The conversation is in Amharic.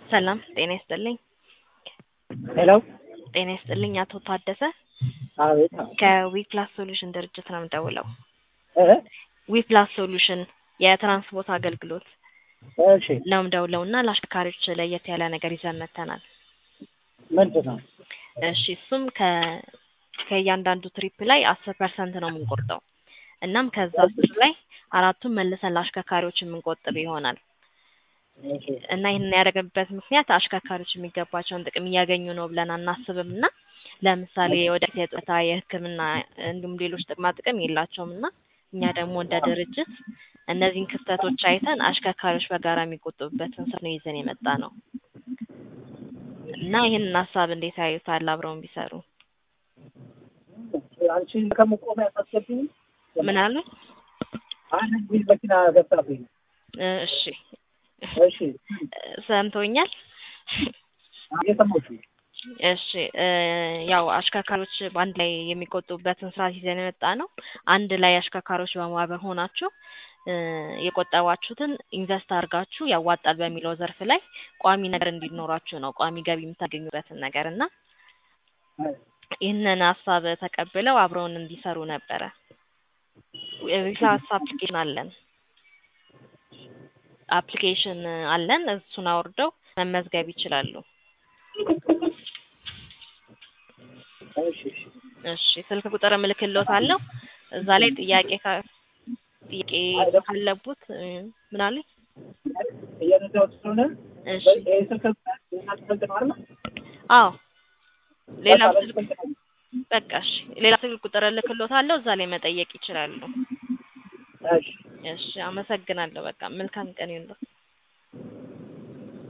ሰላም ጤና ይስጥልኝ። ሄሎ ጤና ይስጥልኝ አቶ ታደሰ አቤት ከዊፕላስ ሶሉሽን ድርጅት ነው የምደውለው። እ ዊፕላስ ሶሉሽን የትራንስፖርት አገልግሎት እሺ ነው የምደውለው እና ለአሽከርካሪዎች ለየት ያለ ነገር ይዘን መጥተናል። ምንድን ነው? እሺ እሱም ከ ከእያንዳንዱ ትሪፕ ላይ አስር ፐርሰንት ነው የምንቆርጠው። እናም ከዛ አስር ላይ አራቱን መልሰን ለአሽከርካሪዎች የምንቆጥብ ይሆናል እሺ እና ይህንን ያደረግንበት ምክንያት አሽከርካሪዎች የሚገባቸውን ጥቅም እያገኙ ነው ብለን አናስብም እና ለምሳሌ ወደፊት የጡረታ የሕክምና እንዲሁም ሌሎች ጥቅማ ጥቅም የላቸውም እና እኛ ደግሞ እንደ ድርጅት እነዚህን ክፍተቶች አይተን አሽከርካሪዎች በጋራ የሚቆጥቡበትን ስር ነው ይዘን የመጣ ነው እና ይህንን ሀሳብ እንዴት ያዩታል? አብረውን ቢሰሩ አንቺ ከመቆሚያ ታስገብኝ ምን አሉ? አንድ እንግሊዝ መኪና ገብታብኝ ነው። እሺ እሺ ሰምቶኛል። እየሰማሁሽ ነው። እሺ እ ያው አሽከርካሪዎች በአንድ ላይ የሚቆጥቡበትን ስርዓት ይዘን የመጣ ነው። አንድ ላይ አሽከርካሪዎች በማህበር ሆናችሁ እ የቆጠባችሁትን ኢንቨስት አድርጋችሁ ያዋጣል በሚለው ዘርፍ ላይ ቋሚ ነገር እንዲኖራችሁ ነው፣ ቋሚ ገቢ የምታገኙበትን ነገር እና ይህንን ሀሳብ ተቀብለው አብረውን እንዲሰሩ ነበረ። ሪሳስ አፕሊኬሽን አለን አፕሊኬሽን አለን። እሱን አውርደው መመዝገብ ይችላሉ። እሺ እሺ እሺ ስልክ ቁጥር እልክልዎታለሁ። እዛ ላይ ጥያቄ ካ- ጥያቄ ካለቡት እ ምን አሉኝ? እየነዳሁት ስለሆነ እሺ ይሄ ስልክ የእናንተ ስልክ ነው አይደል? አዎ ሌላ በቃ ስልክ በዚህ ስልክ ነው። በቃ እሺ ሌላ ስልክ ቁጥር እልክልዎታለሁ። እዛ ላይ መጠየቅ ይችላሉ። እሺ እሺ አመሰግናለሁ። በቃ መልካም ቀን ይሁንልዎት።